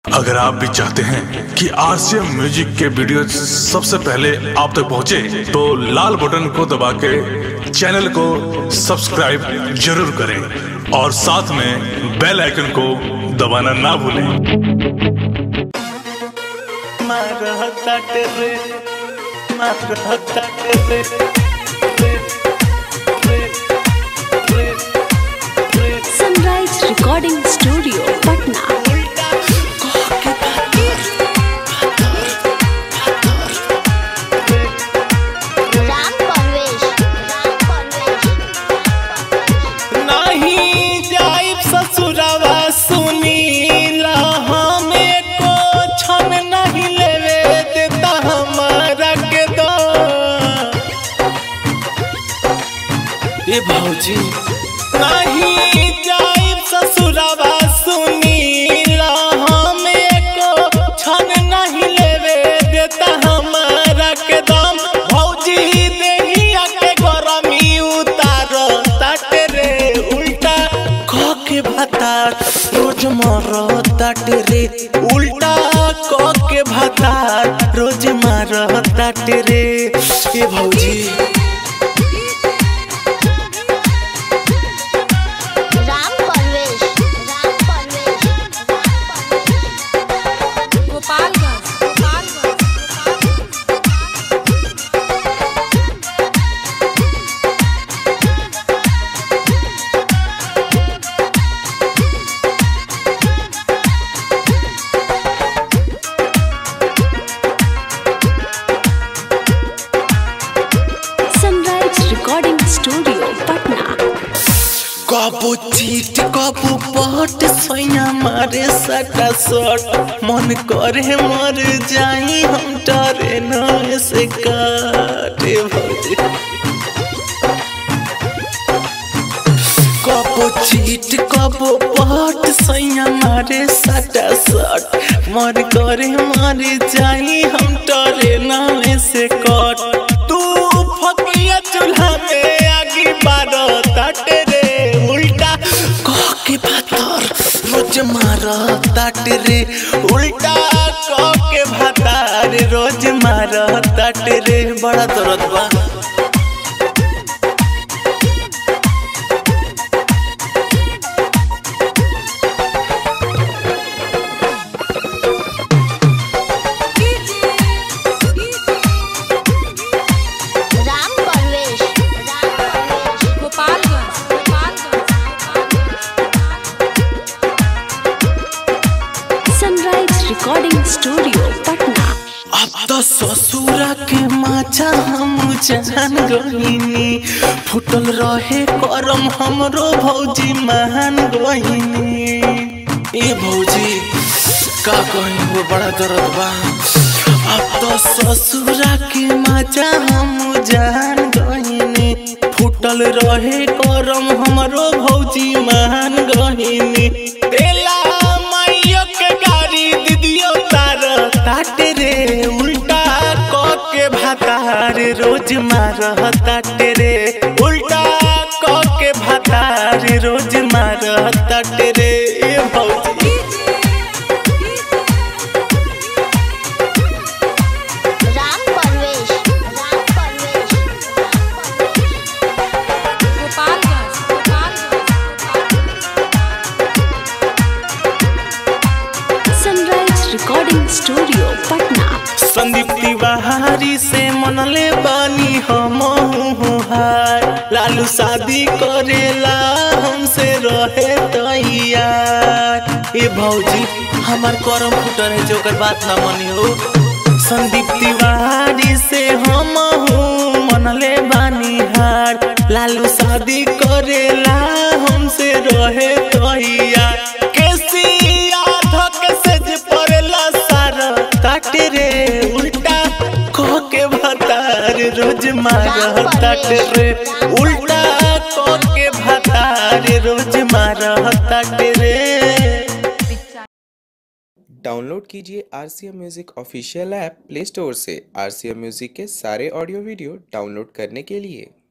अगर आप भी चाहते हैं कि आरसीएम म्यूजिक के वीडियो सबसे पहले आप तक पहुंचे, तो लाल बटन को दबा के चैनल को सब्सक्राइब जरूर करें और साथ में बेल आइकन को दबाना ना भूलें मारहताटे रे मारहताटे रे रे रे रे रे sunrise recording studio Patna Ram Parvesh Ram Parvesh नहीं जाइब ससुरवा सुनीला हमें को छन नहीं लेवे देता हमारा के दो ये भौजी नहीं जाइब ससुरवा सुनीला हमें को छन नहीं लेवे देता हमारा के दम भौजी देहिया के गरमी उतार ताट रे उल्टा क के भाता रोज मर ताट रे उल्टा क के भाता रोज मार ताट रे ए भौजी Ram Parvesh Ram Parvesh Gopalganj Gopalganj sunrise recording studio Patna कबो चीट कबो पट सैया मारे सटा सट मन करे मर जाई हम डरे न से काटे भौजी कबो चीट कबो पट सैया मारे सटा सट मर करे मर जाई हम डरे न से कट तू फकिया चूल्हा में आगी बारो ताटे रे उल्टा कह के भातर रोज मार ताट रे उल्टा कह के भातार रोज मार ताट रे बड़ा दर्द बा Ram Parvesh Ram Parvesh Gopalganj Gopalganj sunrise recording studio Patna अब तो ससुरा के माचा हम जान गहिनी फुटल रहे करम हमरो भौजी महान गहिनी ए भौजी का कही वो बड़ा दर्द बा अब तो ससुरा के माचा हम जान गहिनी फुटल रहे करम हमरो भौजी महान गहिनी तेला माइयो के गाड़ी दीदियो तार ताट रे उल्टा क के भातार रोज मार ताट रे उल्टा क के भातार रोज मार ताट रे ए भौजी Ram Parvesh Ram Parvesh Gopalganj Gopalganj sunrise recording studio Patna Sandeep Tiwari से मनले बानी हम हार लालू शादी करेला हमसे रहे तैयार ए भौजी हमार करम फुटल है जो ओकर बात ना मनी हो संदीप तिवारी से हम मनले बानी हार लालू शादी करेला हमसे रहे तैयार केसिया धक से जे पड़ेला सारा काटे रे उल्टा कह के भतार रोज मार ताट रे उल्टा कह के भतार रोज मार ताट रे डाउनलोड कीजिए R C M music official app play store से आर सी एम म्यूज़िक के सारे ऑडियो वीडियो डाउनलोड करने के लिए